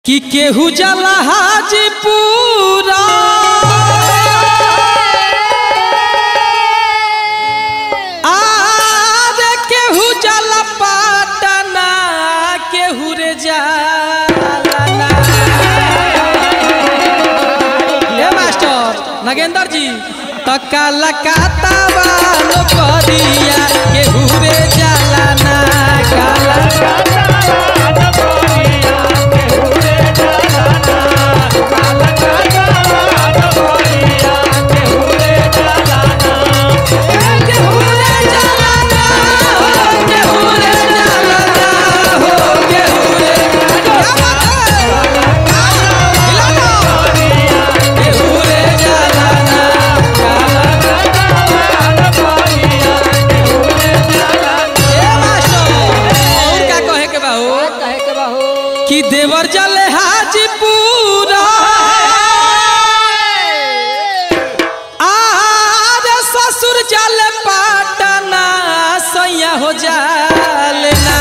कि केहू जला हाजीपुरा आर केहू जला पाटना केहू रे जालना ए मास्टर नगेंद्र जी तका लकाता वालो करिया केहू रे जालना काला केहू रे जालना हो केहू रे जालना हो केहू रे क्या बात है हिलाना केहू रे जालना ए मास्टर और का कहे के बा हो कहे के बा हो कि देवर जले हाजीपुरा आर ससुर जले पाटना सैया हो जालना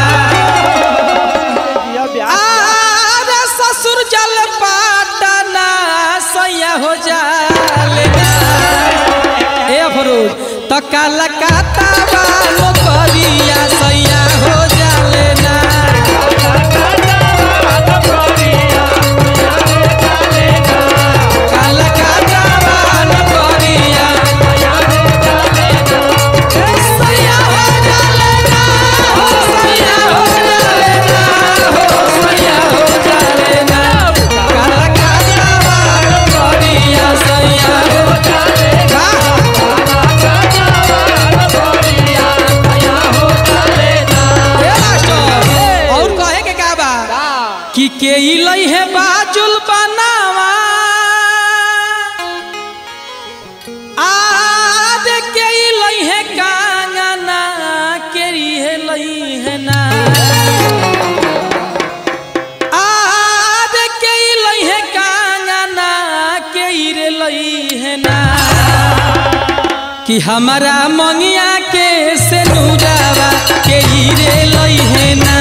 आर ससुर जले पाटना सैया हो जालना ए अफरोज तो काला काता वालो करिया सैया हो जालना काला काता वालो करिया सैया हो जालना हो सैया हो जालना हो सैया हो जालना काला काता वालो करिया सैया हो जालना ए मास्टर और कहे के का बा कि के इलई है बाजुल बनावा आज के इलई है कांगना के है लई है ना आज के इलई है कांगना के रे लई है ना कि हमारा मंगिया के से नूरावा के रे लई है ना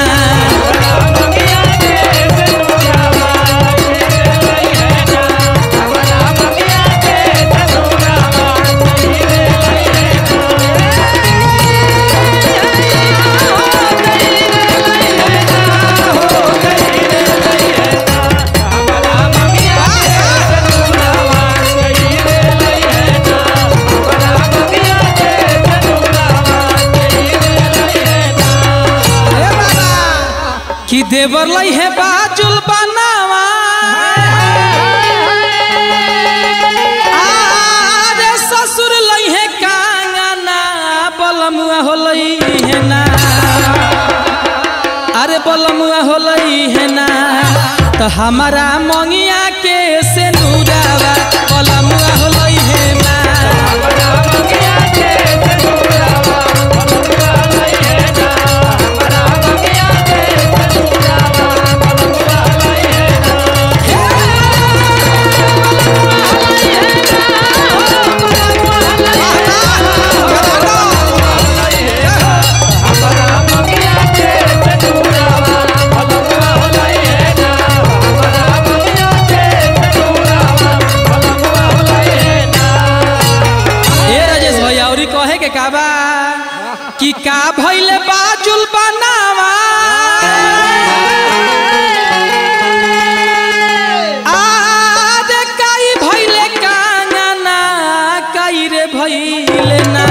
हे बाबा कि देवर लई है बाजुल बनावा आरे ससुर लई है कांगना बलमुआ हो लई है ना अरे बलमुआ हो लई है ना तो हमारा मंगिया के से नूरावा बलमुआ हो लई है ना ए राजेश भैया औरी कहे के का बा कि का भइले बाजुल बनावा आद काई भइले कांगना काई रे भइले ना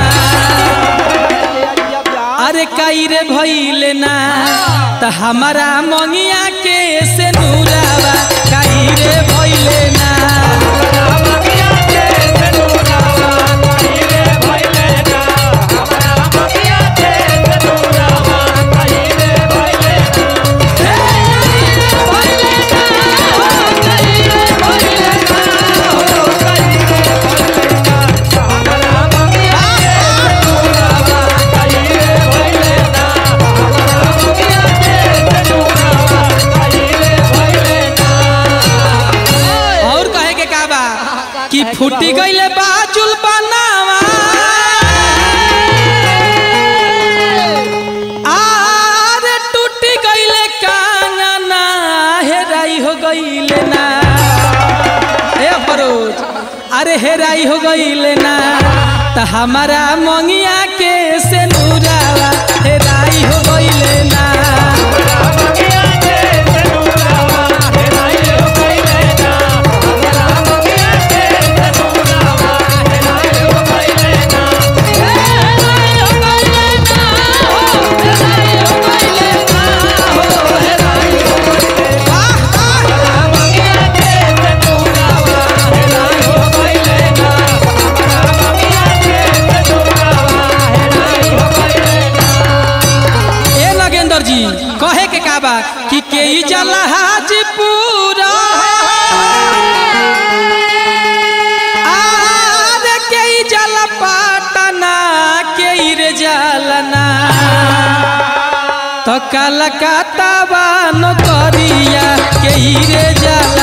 अरे काई रे भइले ना त हमारा मंगिया के से नूरावा काई रे भइले ना Yeah. अरे हेराई हो गईल ना त हमारा मंगिया के से नूरावा हेराई हो गईल ना ए नगेंद्र जी कहे के का बा कि के ई जला हाजीपुरा आर के ई जला पाटना के ई रे जलना तो कलकत्ता बानो करिया के ई रे जलना